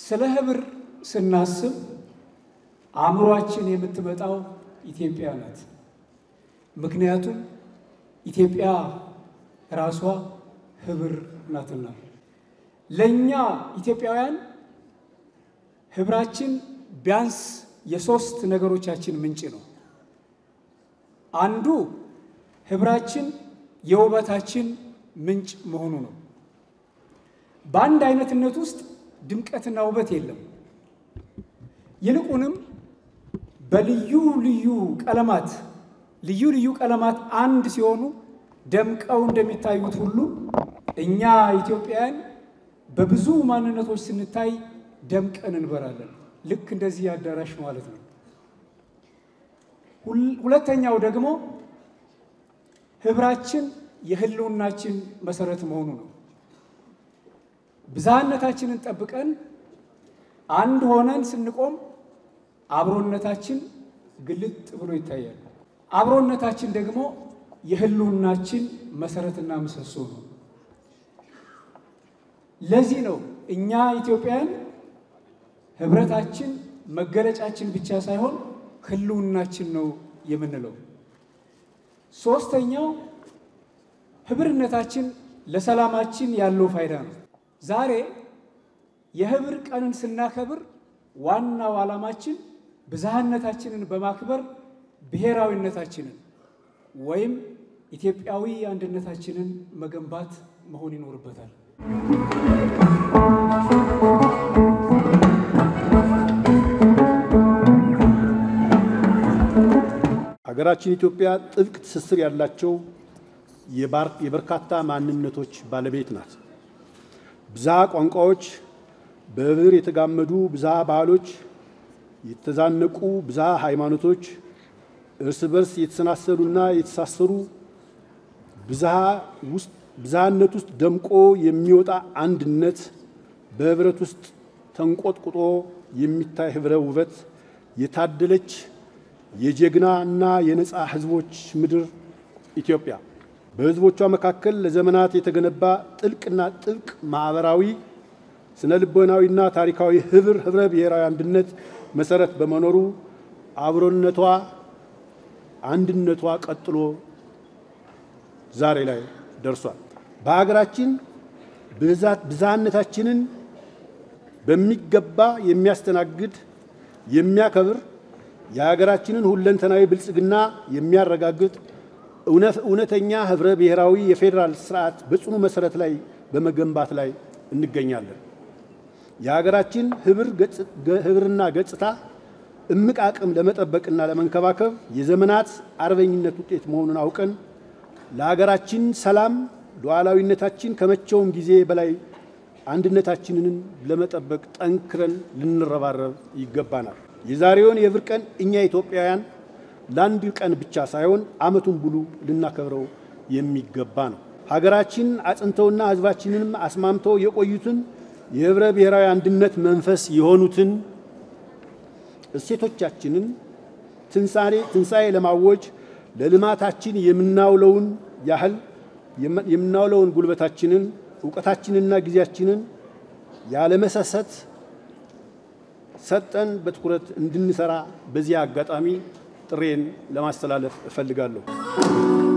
ስለ ህብር ስናስብ አእምሯችን የምትመጣው ኢትዮጵያ ናት። ምክንያቱም ኢትዮጵያ ራሷ ህብር ናትና። ለእኛ ኢትዮጵያውያን ህብራችን ቢያንስ የሶስት ነገሮቻችን ምንጭ ነው። አንዱ ህብራችን የውበታችን ምንጭ መሆኑ ነው። በአንድ አይነትነት ውስጥ ድምቀትና ውበት የለም። ይልቁንም በልዩ ልዩ ቀለማት ልዩ ልዩ ቀለማት አንድ ሲሆኑ ደምቀው እንደሚታዩት ሁሉ እኛ ኢትዮጵያውያን በብዙ ማንነቶች ስንታይ ደምቀን እንበራለን። ልክ እንደዚህ አዳራሽ ማለት ነው። ሁለተኛው ደግሞ ህብራችን የህልውናችን መሰረት መሆኑ ነው። ብዝሃነታችንን ጠብቀን አንድ ሆነን ስንቆም አብሮነታችን ግልጥ ብሎ ይታያል። አብሮነታችን ደግሞ የህልውናችን መሰረትና ምሰሶ ነው። ለዚህ ነው እኛ ኢትዮጵያውያን ህብረታችን መገለጫችን ብቻ ሳይሆን ህልውናችን ነው የምንለው። ሶስተኛው ህብርነታችን ለሰላማችን ያለው ፋይዳ ነው። ዛሬ የህብር ቀንን ስናከብር ዋናው ዓላማችን ብዝሃነታችንን በማክበር ብሔራዊነታችንን ወይም ኢትዮጵያዊ አንድነታችንን መገንባት መሆን ይኖርበታል። ሀገራችን ኢትዮጵያ ጥብቅ ትስስር ያላቸው የበርካታ ማንነቶች ባለቤት ናት። ብዝሃ ቋንቋዎች፣ በህብር የተጋመዱ ብዝሃ ባህሎች፣ የተዛነቁ ብዝሃ ሃይማኖቶች፣ እርስ በርስ የተሰናሰሉና የተሳሰሩ ብዝሃነት ውስጥ ደምቆ የሚወጣ አንድነት፣ በህብረት ውስጥ ተንቆጥቁጦ የሚታይ ህብረ ውበት የታደለች የጀግና እና የነፃ ህዝቦች ምድር ኢትዮጵያ በህዝቦቿ መካከል ለዘመናት የተገነባ ጥልቅና ጥብቅ ማህበራዊ፣ ስነ ልቦናዊና ታሪካዊ ህብር ህብረ ብሔራዊ አንድነት መሰረት በመኖሩ አብሮነቷ፣ አንድነቷ ቀጥሎ ዛሬ ላይ ደርሷል። በሀገራችን ብዝሃነታችንን በሚገባ የሚያስተናግድ የሚያከብር የሀገራችንን ሁለንተናዊ ብልጽግና የሚያረጋግጥ እውነተኛ ህብረ ብሔራዊ የፌዴራል ስርዓት በጽኑ መሰረት ላይ በመገንባት ላይ እንገኛለን። የሀገራችን ህብርና ገጽታ እምቅ አቅም ለመጠበቅና ለመንከባከብ የዘመናት አርበኝነት ውጤት መሆኑን አውቀን ለሀገራችን ሰላም ሉዓላዊነታችን ከመቼውም ጊዜ በላይ አንድነታችንን ለመጠበቅ ጠንክረን ልንረባረብ ይገባናል። የዛሬውን የህብር ቀን እኛ ኢትዮጵያውያን ለአንድ ቀን ብቻ ሳይሆን ዓመቱን ሙሉ ልናከብረው የሚገባ ነው። ሀገራችን አጽንተውና ህዝባችንንም አስማምተው የቆዩትን የህብረ ብሔራዊ አንድነት መንፈስ የሆኑትን እሴቶቻችንን ትንሣኤ ትንሣኤ ለማወጅ ለልማታችን የምናውለውን ያህል የምናውለውን ጉልበታችንን እውቀታችንና ጊዜያችንን ያለመሰሰት ሰጠን በትኩረት እንድንሰራ በዚህ አጋጣሚ ጥሬን ለማስተላለፍ እፈልጋለሁ።